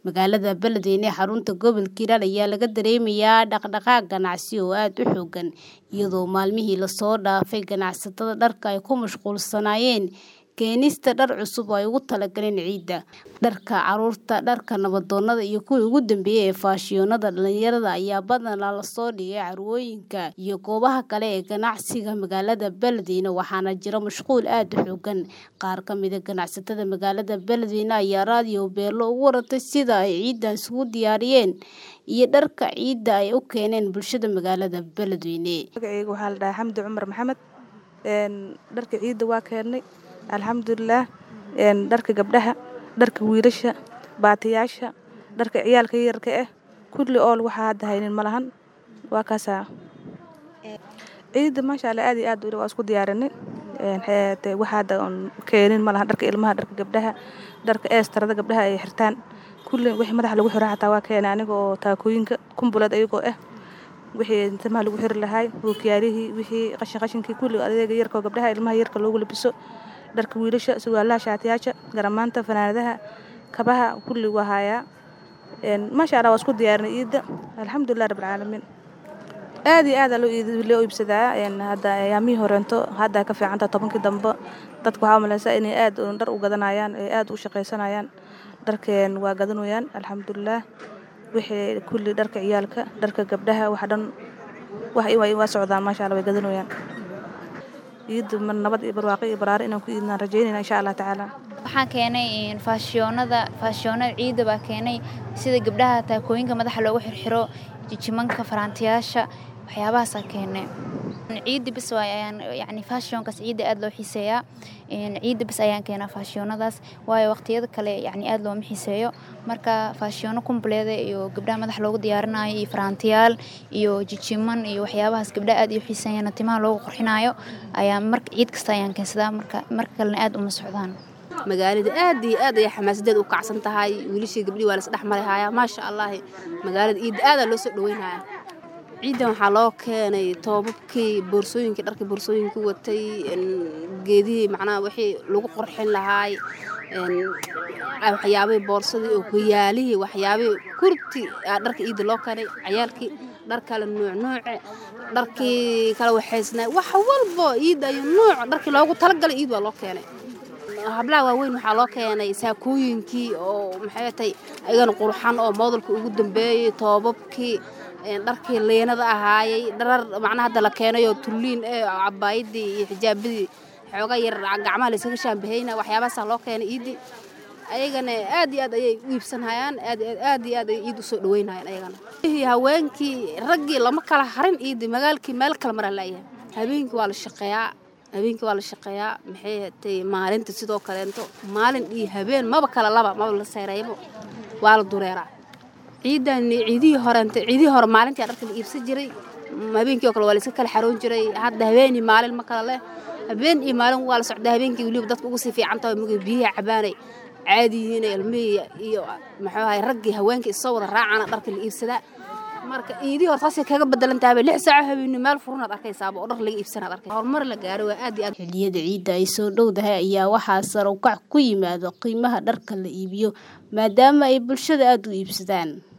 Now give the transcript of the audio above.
Magaalada Beledweyne ee xarunta gobolka Hiiraan ayaa laga dareemayaa dhaqdhaqaaq ganacsi oo aad u xooggan, iyadoo maalmihii la soo dhaafay ganacsatada dharka ay ku mashquulsanaayeen keenista dhar cusub oo ay ugu talagaleen ciida. Dharka carruurta, dharka nabdoonnada iyo kuwii ugu dambeeyay ee faashiyoonada dhalinyarada ayaa badanaa la soo dhigay carwooyinka iyo goobaha kale ee ganacsiga magaalada Beledweyne waxaana jira mashquul aad u xooggan. Qaar ka mid ah ganacsatada magaalada Beledweyne ayaa raadiyo Beelo uga warantay sida ay ciidan isugu diyaariyeen iyo dharka ciida ay u keeneen bulshada magaalada Beledweyne. Magacayga waxaa la dhahaa Xamdi Cumar Maxamed. Dharka ciida waa keennay alxamdulilaah dharka gabdhaha dharka wiilasha baatiyaasha dharka ciyaalka yararka ah kulli ool waxaa hadda haynin ma lahan waa kaasaa ciida maasha allah aad iyo aad waa isku diyaarinay waxa hadda keenin ma lahan dharka ilmaha dharka gabdhaha dharka eestarada gabdhaha ay xirtaan kulli wixii madaxa lagu xiro xataa waa keenay aniga oo taakooyinka kumbuleed ayagoo ah wixii timaha lagu xiri lahaay hookiyaalihii wixii qashin qashinkii kulli adeega yarka oo gabdhaha ilmaha yarka loogu labiso dharka wiilasha surwaalaha shaatiyaasha garamaanta fanaanadaha kabaha kulli waa hayaa maasha allah waa isku diyaarinay ciida alxamdulilah rabbilcaalamiin aad iyo aad loo iibsadaa hadda ayaamihii horeento hadda ka fiicanta tobankii dambe dadka waxaa umalaysaa inay aad dhar u gadanayaan ay aad u shaqaysanayaan dharkeen waa gadanayaan alxamdulilah wixii kulli dharka ciyaalka dharka gabdhaha wax dhan wax waa socdaan maasha allah way gadanayaan ciida nabad iyo barwaaqo iyo baraare inaan ku iidnaan rajaynayna insha allah tacaala waxaan keenay faashiyoonada faashiyoonada ciida baa keenay sida gabdhaha taakooyinka madaxa loogu xirxiro jijimanka faraantiyaasha waxyaabahaasaa keenay ciida bis ayaan yani faashiyonkaas ciida aad loo xiiseeyaa ciida bis ayaan keenaa faashiyoonadaas waayo waqtiyada kale yani aad looma xiiseeyo marka faashiyoono kumbuleeda iyo gabdhaha madax loogu diyaarinayo iyo faraantiyaal iyo jijiman iyo waxyaabahaas gabdhaha aad iyo xiiseeyaan timaha loogu qurxinayo ayaa marka ciid kasta ayaan keensadaa marka marka kalena aad uma socdaan magaalada aad iyo aad ayay xamaasadeed u kacsan tahay wiilashii gabdhii waa lasdhex mari hayaa maasha allaahi magaalada ciidda aadaa loo soo dhaweynhayaa ciidan waxaa loo keenay toobabkii boorsooyinkii dharkii boorsooyinka watay geedihii macnaha wixii lagu qurxin lahaay waxyaabihii boorsadii oo hoyaalihii waxyaabihii kurti dharka ciidda loo keenay cayaalkii dhar kale nuuc nuuce dharkii kala waxaysnaa wax walbo ciidda iyo nuuc dharkii loogu talagalay ciid waa loo keenay hablaha waaweyn waxaa loo keenay saakooyinkii oo maxay tahay ayagana qurxan oo moodalka ugu dambeeyey toobabkii dharkii liinada ahaayey dharar macnaha hadda la keenayoo tulliin ee cabaayadii iyo xijaabadii xooga yar gacmaha laysaga shaambahayna waxyaabahaasaa loo keenay ciiddii ayagana aad iyo aad ayay u iibsanhayaan aad iyo aad ayay ciid u soo dhaweynhayaan ayagana haweenkii raggii lama kala harin ciiddii magaalkii meel kale maraa laayahay habeenkii waa la shaqeeyaa habeenkii waa la shaqeeyaa maxay hatay maalinta sidoo kaleento maalin iyo habeen maba kala laba maba la seeraybo waa la dureeraa ciidan ciidihii horeent ciidihii hore maalintii dharka la iibsan jiray habeenkii oo kale waa layska kala xaroon jiray hadda habeen iyo maalin ma kala leh habeen iyo maalin waa la socdaa habeenkii weliba dadka ugu sii fiican tahay mugay biyaha cabaanay caadi yihiin ilmihii iyo maxuu ahay raggii haweenkii isoo wada raacana dharka la iibsadaa marka ciidihii hore taasay kaga bedelan tahay lix saaco habeenimo meel furunaad arkaysaaba oo dhar laga iibsanaad arkay horumar la gaaro waa aad iyo aad xilliyada ciidda ay soo dhowdahay ayaa waxaa sare u kac ku yimaado qiimaha dharka la iibiyo maadaama ay bulshada aad u iibsadaan